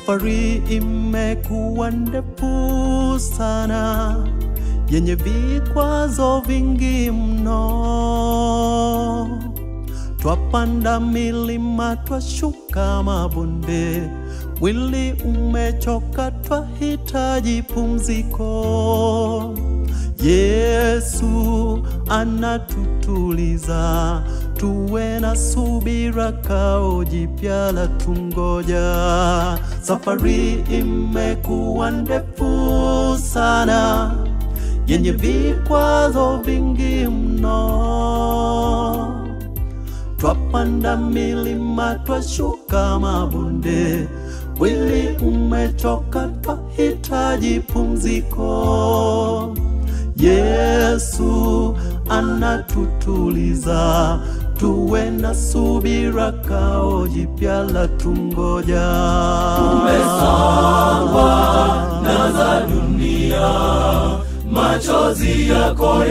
Safari imekuwa ndefu sana, yenye vikwazo vingi mno. Twapanda milima, twashuka mabonde, mwili umechoka, twahitaji pumziko. Yesu anatutuliza, tuwe na subira, kao jipya la tungoja. Safari imekuwa ndefu sana, yenye vikwazo vingi mno. Twapanda milima, twashuka mabonde, mwili umechoka, twahitaji pumziko. Yesu anatutuliza, tuwe na subira, kao jipya la tungoja. Umesongwa na za dunia, machozi yako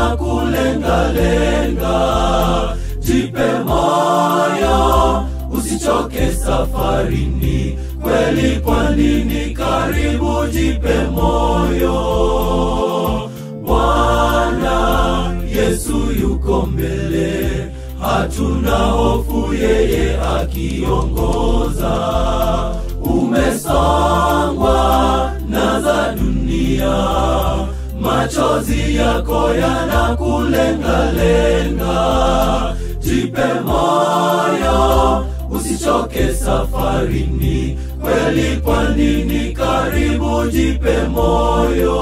yanakulengalenga. Jipe moyo, usichoke safarini, kweli pwani ni karibu. Jipe moyo, Bwana Yesu yuko mbele, hatuna hofu, yeye akiongoza. Umesongwa na za dunia, machozi yako yanakulengalenga. Jipe moyo, usichoke safarini, kweli pwani ni karibu. Jipe moyo,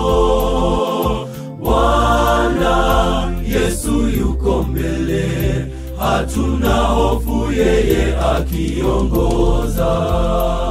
Bwana Yesu yuko mbele, hatuna hofu, yeye akiongoza.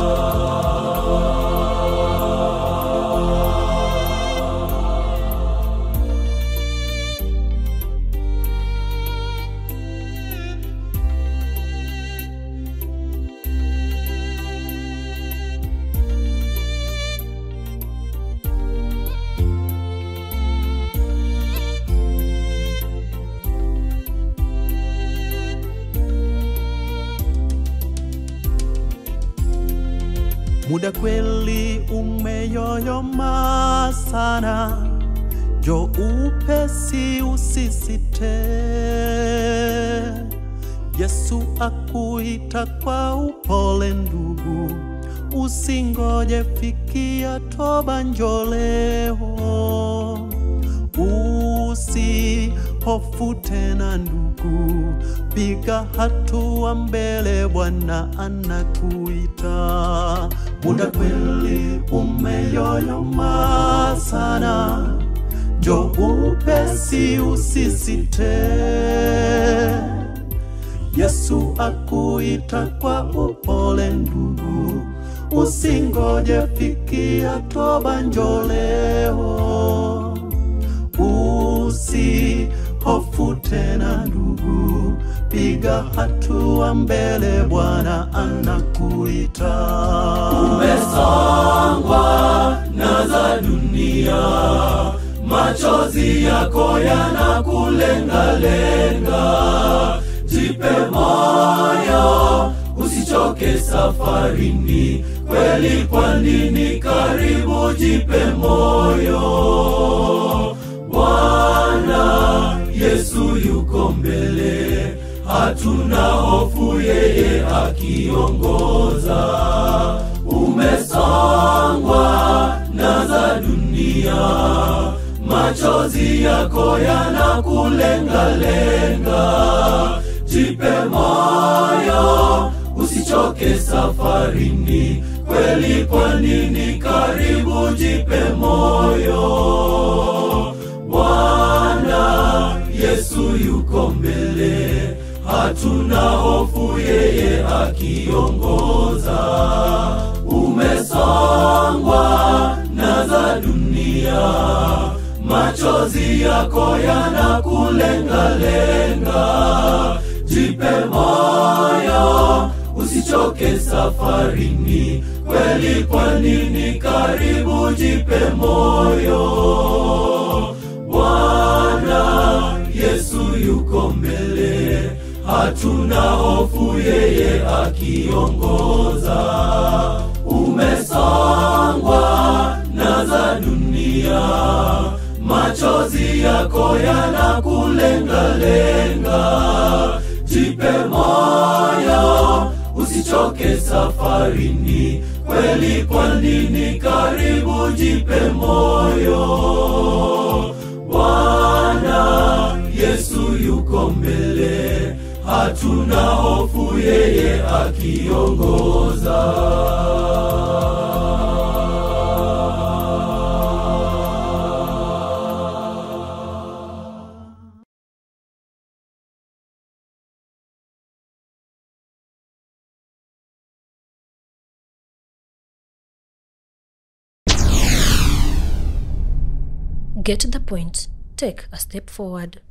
Muda kweli umeyoyoma sana, jo upesi usisite. Yesu akuita kwa upole ndugu, usingoje, fikia toba, njoo leo. Usihofu tena ndugu, piga hatua mbele, Bwana anakuita. Muda kweli umeyoyoma sana, njoo upesi, usisite. Yesu akuita kwa upole ndugu, usingoje, fikia toba, njoo leo. Usihofu tena ndugu, piga hatua mbele, Bwana anakuita. Umesongwa na za dunia, machozi yako yanakulengalenga. Jipe moyo, usichoke safarini, kweli pwani ni karibu. Jipe moyo, Bwana Yesu yuko mbele, hatuna hofu, yeye akiongoza. Umesongwa na za dunia, machozi yako yanakulengalenga. Jipe moyo, usichoke safarini, kweli pwani ni karibu. Jipe moyo, Bwana Yesu yuko mbele, hatuna hofu, yeye akiongoza. Umesongwa na za dunia, machozi yako yanakulengalenga. Jipe moyo, usichoke safarini, kweli pwani ni karibu. Jipe moyo, Bwana Yesu yuko mbele, hatuna hofu, yeye akiongoza. Ume machozi yako yanakulengalenga jipe moyo usichoke safarini kweli kwa nini karibu jipe moyo bwana yesu yuko mbele hatuna hofu yeye akiongoza Get the point. Take a step forward.